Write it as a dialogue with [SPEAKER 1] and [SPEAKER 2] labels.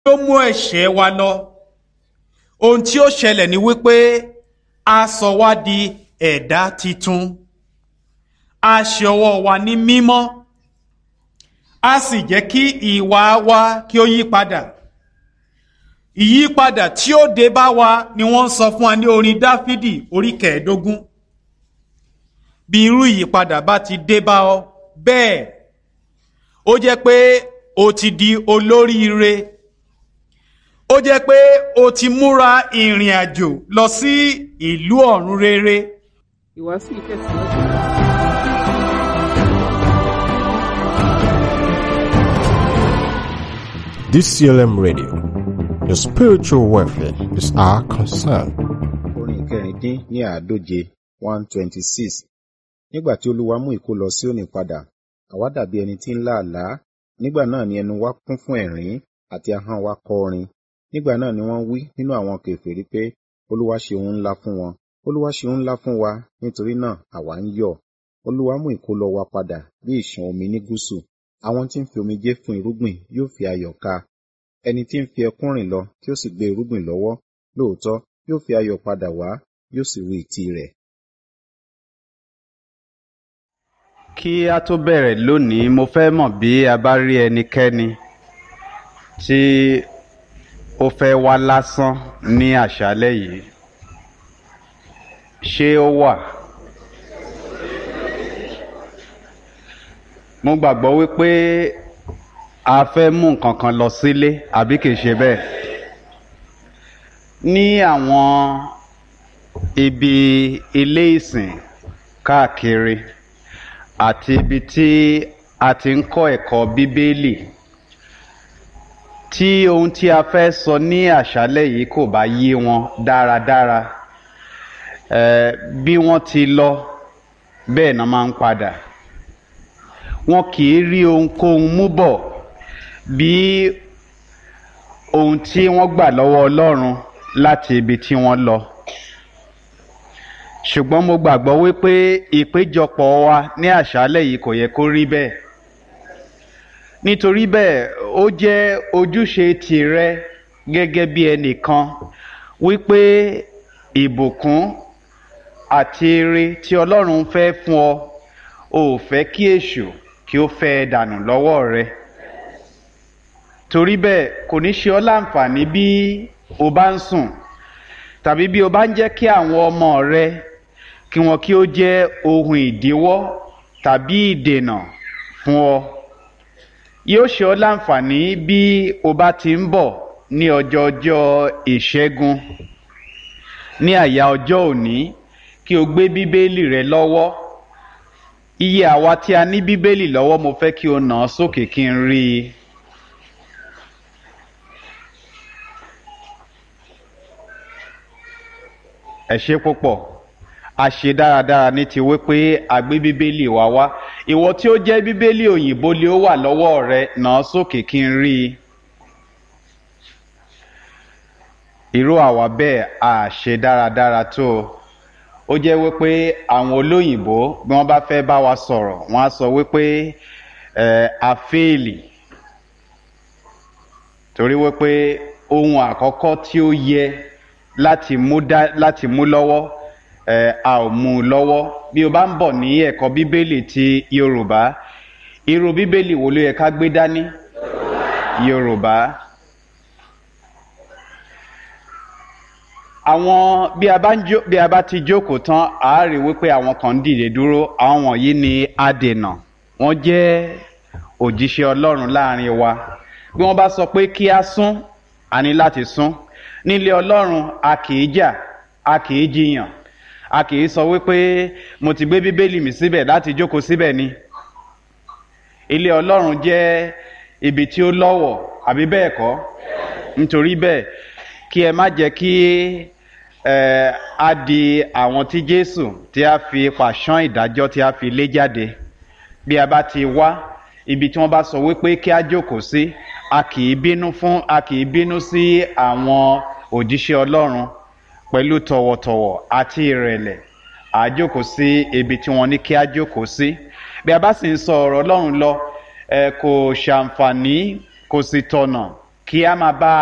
[SPEAKER 1] ó mú ẹ̀ṣẹ̀ wa lọ ohun tí ó ṣẹlẹ̀ ni wípé a sọ wá di ẹ̀dá titun a ṣe ọwọ́ wa ní mímọ́ a sì jẹ́ kí ìwà wa kí ó yí padà ìyípadà tí ó dé bá wa ni wọ́n ń sọ fún wa ní orin dáfídì orí kẹẹ̀ẹ́dógún bí irú ìyípadà bá ti dé bá ọ bẹ́ẹ̀ ó jẹ́ pé o ti di olóríire ó jẹ́ pé o ti múra ìrìn àjò lọ sí ìlú ọ̀run rere.
[SPEAKER 2] ìwàásù yìí tẹ̀síwájú.
[SPEAKER 3] DCLM Radio. Your spiritual welfare is our concern.
[SPEAKER 4] orin ìkẹrìndín ní àádóje one twenty six nígbà tí olúwa mú ìkólọ Síónì padà àwa dàbí ẹni tí ń lá àlá nígbà náà ni ẹnu wa kún fún ẹ̀rín àti ahọ́n wa kọ orin nígbà náà ni wọ́n wí nínú àwọn kèfèrí pé olúwa ṣe ohun ńlá fún wọn olúwa ṣe ohun ńlá fún wa nítorí náà àwa ń yọ̀ olúwa mú ìkólọ wa padà bí ìṣàn omi ní gúúsù àwọn tí ń fi omijé fún irúgbìn yóò fi ayọ̀ ká ẹni tí ń fi ẹkún rìn lọ tí ó sì gbé irúgbìn lọ́wọ́ lóòótọ́ yóò fi ayọ̀ padà wá yóò sì ru ìtì rẹ̀.
[SPEAKER 5] kí a tó bẹ̀rẹ̀ lónìí mo fẹ́ mọ̀ bí a bá rí ẹnikẹ́ni tí ó fẹ́ wá lásán ní àṣálẹ́ yìí ṣé ó wà? mo gbàgbọ́ wípé a fẹ́ mú nǹkan kan lọ sílé àbí kìí ṣe bẹ́ẹ̀ ní àwọn ibi ilé ìsìn káàkiri àti ibi tí a ti ń kọ́ ẹ̀kọ́ bíbélì tí ohun tí a fẹ́ sọ ní àṣálẹ́ yìí kò bá yé wọn dáradára eh, bí wọ́n ti lọ bẹ́ẹ̀ náà máa ń padà wọn kì í rí ohunkóhun mú bọ̀ bí ohun tí wọ́n gbà lọ́wọ́ Ọlọ́run láti ibi tí wọ́n lọ ṣùgbọ́n mo gbàgbọ́ wípé ìpéjọpọ̀ wa ní àṣálẹ́ yìí kò yẹ kó rí bẹ́ẹ̀ nítorí bẹ́ẹ̀ ó jẹ́ ojúṣe tìrẹ gẹ́gẹ́ bí ẹnìkan wípé ìbùkún àti ire tí Ọlọ́run fẹ́ fún ọ ò fẹ́ kí èṣù kí ó fẹ́ ẹ dànù lọ́wọ́ rẹ torí bẹ́ẹ̀ kò ní ṣe ọ́ láǹfààní bí o bá ń sùn tàbí bí o bá ń jẹ́ kí àwọn ọmọ rẹ kí wọn kí ó jẹ́ ohun ìdíwọ́ tàbí ìdènà fún ọ yóò ṣe ọ́ láǹfààní bí o bá ti ń bọ̀ ní ọjọ́ ọjọ́ ìṣẹ́gun ní àyà ọjọ́ òní kí o gbé bíbélì rẹ lọ́wọ́ iye àwa tí a ní bíbélì lọ́wọ́ mo fẹ́ kí o nà án sókè kí n rí i. ẹ ṣé púpọ̀ a ṣe dáradára ní ti wípé a gbé bíbélì wa wá ìwọ tí ó jẹ́ bíbélì òyìnbó lé ó wà lọ́wọ́ rẹ nà án sókè kí n rí i. irú àwa bẹ́ẹ̀ a ṣe dáradára tó o ó jẹ́ wípé àwọn olóyìnbó bí wọ́n bá fẹ́ bá wa sọ̀rọ̀ wọ́n á sọ wípé ẹ̀ a fẹ́ẹ̀lì torí wípé ohun àkọ́kọ́ tí ó yẹ láti mú dá láti mú lọ́wọ́ ẹ̀ a ò mú un lọ́wọ́ bí o bá ń bọ̀ ní ẹ̀kọ́ bíbélì ti Yorùbá irú bíbélì wo ló yẹ ká gbé dání Yorùbá. àwọn bí a bá ń jó bí a bá ti jókòó tán a á rí wípé àwọn kan ń dìde dúró àwọn wọ̀nyí ni adènà wọ́n jẹ́ òjíṣẹ́ Ọlọ́run láàrin wa bí wọ́n bá sọ pé kí a sún a ní láti sún nílé Ọlọ́run a kì í jà a kì í jiyàn a kì í sọ wípé mo ti gbé bíbélì mi síbẹ̀ láti jókòó síbẹ̀ ni ilé Ọlọ́run jẹ́ ibi tí ó lọ́wọ̀ àbí bẹ́ẹ̀ kọ́ nítorí bẹ́ẹ̀ kí ẹ má jẹ́ kí ẹ á di àwọn tí Jésù tí a fi pàṣán ìdájọ́ tí a fi lé jáde bí a bá ti wá ibi tí wọ́n bá sọ wípé kí a jókòó sí a kì í bínú fún a kì í bínú sí àwọn òjíṣẹ́ Ọlọ́run pẹ̀lú tọ̀wọ̀tọ̀wọ̀ àti ìrẹ̀lẹ̀ a jókòó sí ibi tí wọ́n ní kí a jókòó sí bí a bá sì ń sọ ọ̀rọ̀ Ọlọ́run lọ ẹ kò ṣàǹfààní kò sì tọ̀nà kí a máa bá